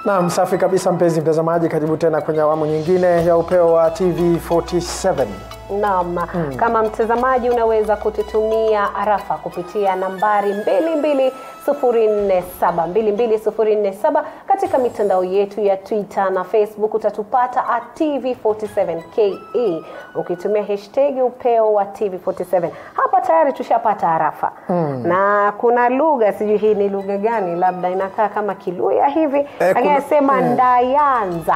Naam, safi kabisa mpenzi mtazamaji, karibu tena kwenye awamu nyingine ya upeo wa TV47. Naam, kama mtazamaji unaweza kututumia arafa kupitia nambari 22047 22047 katika mitandao yetu ya Twitter na Facebook utatupata at TV47KE ukitumia hashtag upeo wa TV47. Hapa tayari tushapata arafa na kuna lugha, sijui hii ni lugha gani, labda inakaa kama Kiluya hivi lakini kuna- anasema mm. Ndayanza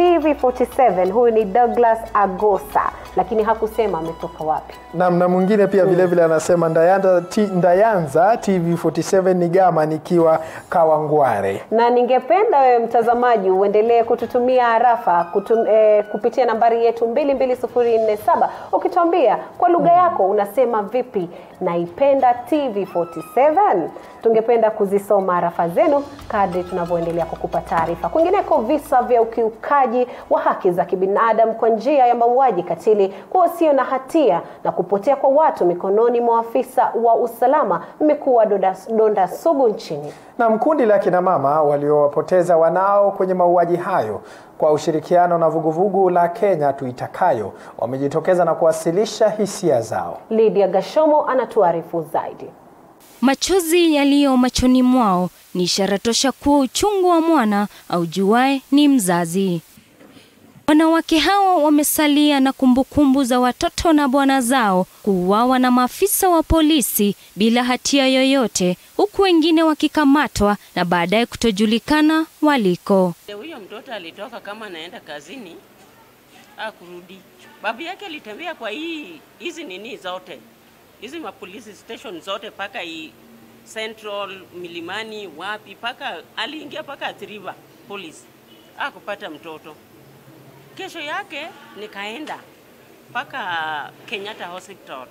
TV47. Huyu ni Douglas Agosa, lakini hakusema ametoka wapi. Naam, na mwingine pia vile vile anasema Ndayanza, T, Ndayanza TV47 ni gama nikiwa Kawangware. na ningependa wewe mtazamaji uendelee kututumia arafa kutum, eh, kupitia nambari yetu 22047 ukituambia kwa lugha yako unasema vipi naipenda TV47 tungependa kuzisoma arafa zenu kadri tunavyoendelea kukupa taarifa kwingineko visa vya ukiukaji wa haki za kibinadamu kwa njia ya mauaji katili kwa wasio na hatia na kupotea kwa watu mikononi mwa afisa wa usalama imekuwa donda, donda sugu nchini Na kundi la kina mama waliowapoteza wanao kwenye mauaji hayo kwa ushirikiano na vuguvugu la Kenya Tuitakayo wamejitokeza na kuwasilisha hisia zao. Lydia Gashomo anatuarifu zaidi. Machozi yaliyo machoni mwao ni ishara tosha kuwa uchungu wa mwana aujuae ni mzazi. Wanawake hao wamesalia na kumbukumbu za watoto na bwana zao kuuawa na maafisa wa polisi bila hatia yoyote, huku wengine wakikamatwa na baadaye kutojulikana waliko. Huyo mtoto alitoka kama anaenda kazini, akurudi. Babu yake alitembea kwa hii hizi nini zote hizi mapolisi station zote paka hii Central Milimani, wapi paka aliingia paka Athi River police, akupata mtoto. Kesho yake nikaenda mpaka Kenyatta Hospital,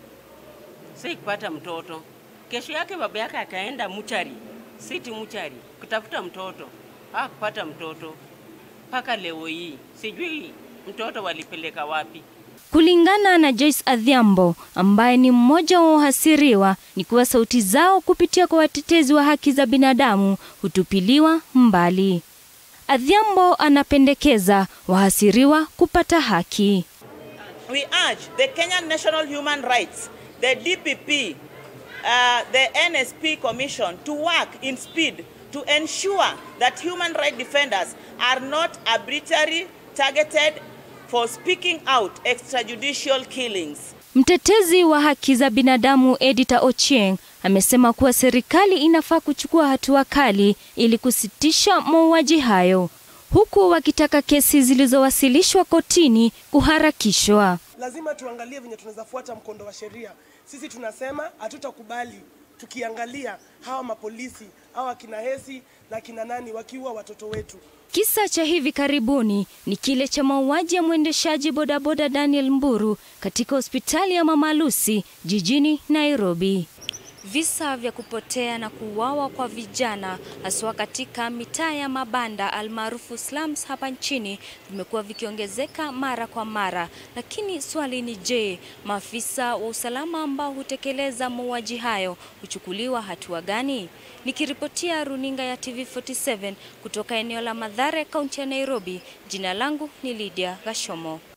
sikupata mtoto. Kesho yake baba yake akaenda muchari, city muchari kutafuta mtoto, hakupata mtoto mpaka leo hii, sijui mtoto walipeleka wapi. Kulingana na Joyce Adhiambo ambaye ni mmoja wa wahasiriwa, ni kuwa sauti zao kupitia kwa watetezi wa haki za binadamu hutupiliwa mbali. Adhiambo anapendekeza wahasiriwa kupata haki. We urge the Kenyan National Human Rights, the DPP, uh, the NSP Commission to work in speed to ensure that human rights defenders are not arbitrarily targeted for speaking out extrajudicial killings. Mtetezi wa haki za binadamu Edita Ochieng amesema kuwa serikali inafaa kuchukua hatua kali ili kusitisha mauaji hayo, huku wakitaka kesi zilizowasilishwa kotini kuharakishwa. lazima tuangalie venye tunaweza fuata mkondo wa sheria. Sisi tunasema hatutakubali tukiangalia hawa mapolisi hawa kina Hesi na kina nani wakiua watoto wetu. Kisa cha hivi karibuni ni kile cha mauaji ya mwendeshaji bodaboda Daniel Mburu katika hospitali ya Mama Lucy jijini Nairobi. Visa vya kupotea na kuuawa kwa vijana haswa katika mitaa ya mabanda almaarufu slums hapa nchini vimekuwa vikiongezeka mara kwa mara, lakini swali ni je, maafisa wa usalama ambao hutekeleza mauaji hayo huchukuliwa hatua gani? Nikiripotia runinga ya TV47 kutoka eneo la Mathare, kaunti ya Nairobi, jina langu ni Lydia Gashomo.